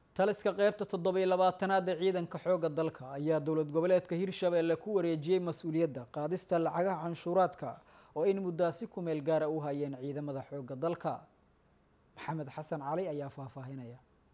taliska qeybta toddobiyo labaatanaad ee ciidanka xoogga dalka ayaa dowlad goboleedka hirshabeelle ku wareejiyey mas-uuliyadda qaadista lacagaha canshuuraadka oo in muddaasi ku meel gaara u hayeen ciidamada xoogga dalka maxamed xasan cali ayaa faahfaahinaya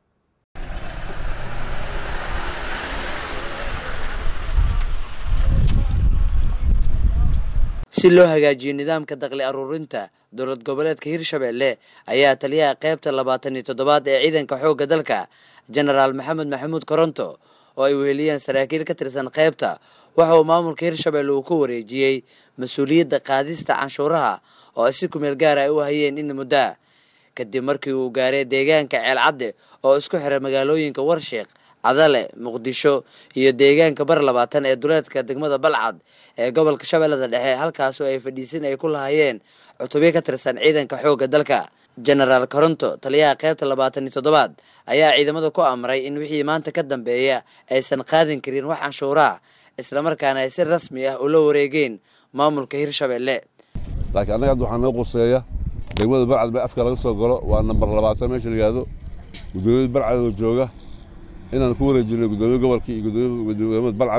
si loo hagaajiyo nidaamka daqli aruurinta dowlad goboleedka hirshabeelle ayaa taliyaha qeybta labaatan iyo toddobaad ee ciidanka xoogga dalka jenaraal maxamed maxamuud koronto oo ay weheliyeen saraakiil ka tirsan qeybta waxa uu maamulka hirshabeelle uu ku wareejiyey mas-uuliyadda qaadista canshuuraha oo ay si kumeel gaara ay u hayeen in muddaa kadib markii uu gaaray deegaanka ceelcadde oo isku xiray magaalooyinka warsheekh cadale muqdisho iyo deegaanka bar labaatan ee duleedka degmada balcad ee gobolka shabeellada dhexe halkaas oo ay fadhiisin ay ku lahayeen cutubyo ka tirsan ciidanka xoogga dalka jenaraal koronto taliyaha qeybta labaatan iyo toddobaad ayaa ciidamada ku amray in wixii maanta ka dambeeya aysan qaadin karin wax canshuuraha islamarkaana ay si rasmi ah ula wareegeen maamulka hirshabeelle laakiin annaga hadda waxaa noo quseeya degmada barcad ba afka laga soo galo waa nambar labaatan meesha la yihahdo guddoomiyada barcadoo jooga inaan ku wareejinay guddoomiye gobolkii iyo gudoomiyada balcad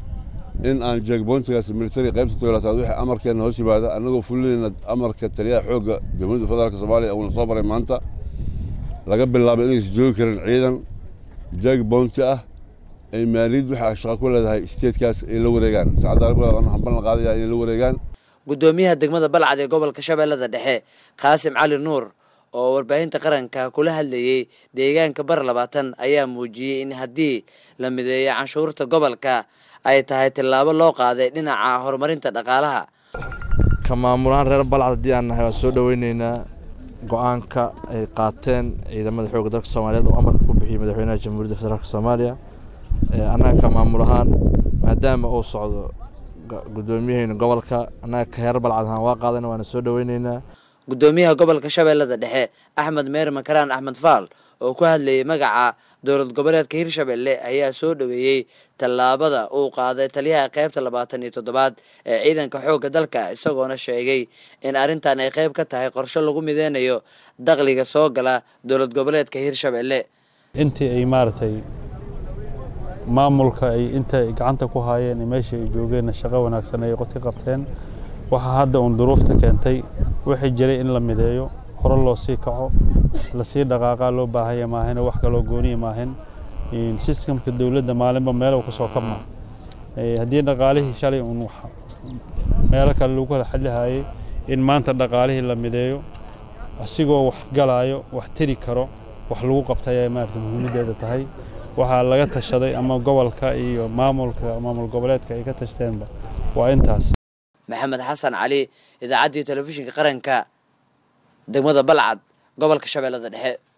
in aan jeegboontigaas militari qaybta togolaataad wixii amarkeenna hoos yimaada annagoo fulinayna amarka taliyaha xoogga jamhuuriyadda federaalk soomaaliya uuna soo baray maanta laga bilaabo inaysan joogi karin ciidan jeegboonti ah ay maaliyad wixii shaqa ku leedahay isteedkaas ay la wareegaan sacadaalbal waxaan ballan qaadaya inay la wareegaan guddoomiyaha degmada balcad ee gobolka shabeellada dhexe qaasim cali nuur oo warbaahinta qaranka kula hadlayey deegaanka bar labaatan ayaa muujiyey in haddii la mideeyo canshuurta gobolka ay tahay tillaabo loo qaaday dhinaca horumarinta dhaqaalaha ka maamulahaan reer balcad haddii aan nahay waan soo dhoweyneynaa go-aanka ay qaateen ciidamada xoogga dalka soomaaliyeed oo amarka ku bixiyey madaxweynaha jamhuuriyadda federaalk soomaaliya annaga ka maamul ahaan maadaama uu socdo guddoomiyaheena gobolka annaga ka reer balcad ahaan waa qaadana waana soo dhoweyneynaa guddoomiyaha gobolka shabeellada dhexe axmed meer makaraan axmed faal oo ku hadlayay magaca dowlad goboleedka hirshabelle ayaa soo dhoweeyey tallaabada uu qaaday taliyaha qeybta labaatan iyo toddobaad ee ciidanka xoogga dalka isagoona sheegay in arrintan ay qeyb ka tahay qorshe lagu mideynayo dakhliga soo gala dowlad goboleedka hirshabelle intii ay maaragtay maamulka ay inta ay gacanta ku haayeen meeshii ay joogeenna shaqo wanaagsan ay qodka qabteen waxaa hadda uun duruufta keentay wixii jiray in la mideeyo hore loo sii kaco lasii dhaqaaqaa loo baahanya maahan wax kaloo gooniya maahan sistamka dowladda maalinba meelo kasoo kabma haddii dhaqaalihii shalay uun meelo kale lagu kala xadlihayay in maanta dhaqaalihii la mideeyo asigoo wax galaayo wax tiri karo wax lagu qabtay ay maarata muhiimaddeeda tahay waxaa laga tashaday ama gobolka iyo maamulka maamul goboleedka ay ka tashteenba waa intaas maxamed xasan cali idaacaddii telefishinka qaranka degmada balcad gobolka shabeellada dhexe